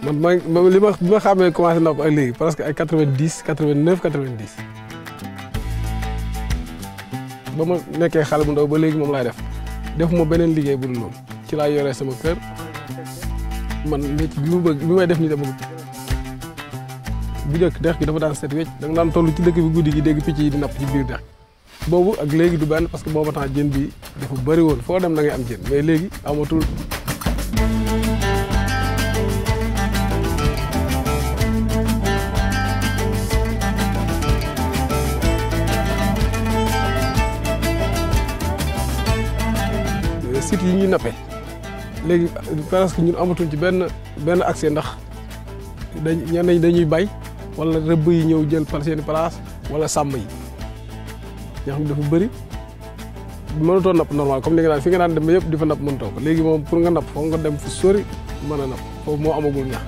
man ma ma li ma bi ma xamee commencé napp ak léegi presque ay quatre vingt dix quatre vingt neuf quatre vingt dix ba ma nekkee xale bu ndaw ba léegi moom laay def defuma beneen liggéey bu dul loolu ci laa yoree sama kër man métier bi mu bëgg bi may def nii dama bu njëkk dex gi dafa daan set wecc da nga daan toll ci dëkk bi guddi gi dégg picc yi di napp ci biir dex boobu ak léegi du benn parce que booba temps jën bi dafa bëri woon foo dem da ngay am jën mais léegi amatul sites yi ñuy nappee léegi presque ñun amatuñ ci benn benn accès ndax dañ ñenn ñi dañuy bay wala rëbb yi ñëw jël par seen place wala sàmm yi ñoo xam ne dafa bëri mënatoo napp normal comme li nga daan fi nga daan dem yëpp di fa napp mënatoo ko léegi moom pour nga napp foog nga dem fu sori mën a napp foofu moo amagul ñax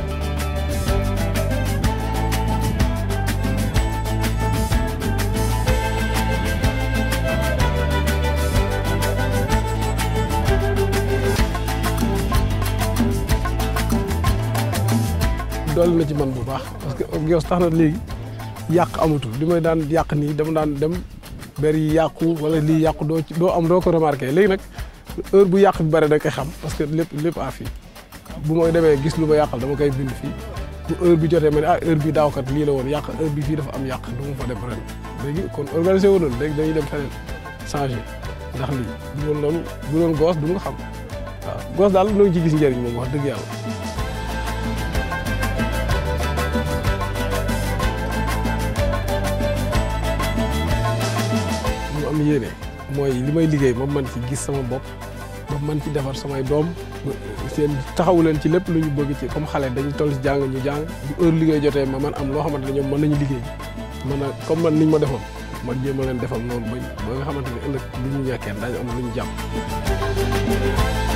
dolli na ci man bu baax parce que Geos tax na léegi yàq amatul li may daan yàq nii dama daan dem ber yi yàqu wala lii yàqu doo doo am doo ko remarqué léegi nag heure bu yàq bi bare da koy xam parce que lépp lépp a fii bu ma demee gis lu ma yàqal dama koy bind fii bu heure bi jotee ma ne ah heure bi daawkat lii la woon yàq heure bi fii dafa am yàq du ma fa dem ren léegi kon organisé wu loolu léegi dañuy dem feneen changé ndax lii bu doon loolu bu doon Geos du nga xam waaw Geos daal noo ngi ci gis njëriñ moom wax dëgg yàlla am yéene mooy li may liggéey ma man ci gis sama bopp ma man ci defar samay doom seen taxawu leen ci lépp lu ñu bëgg ci comme xale dañu toll ci jàng ñu jàng bu heure liggéey jotee ma man am loo xamante ne ñoom mën nañu liggéey man a comme man niñ ma defoon man jéem a leen defal noonu ba ba nga xamante ne ëllëg lu ñu ñekkee dañu am lu ñu jàpp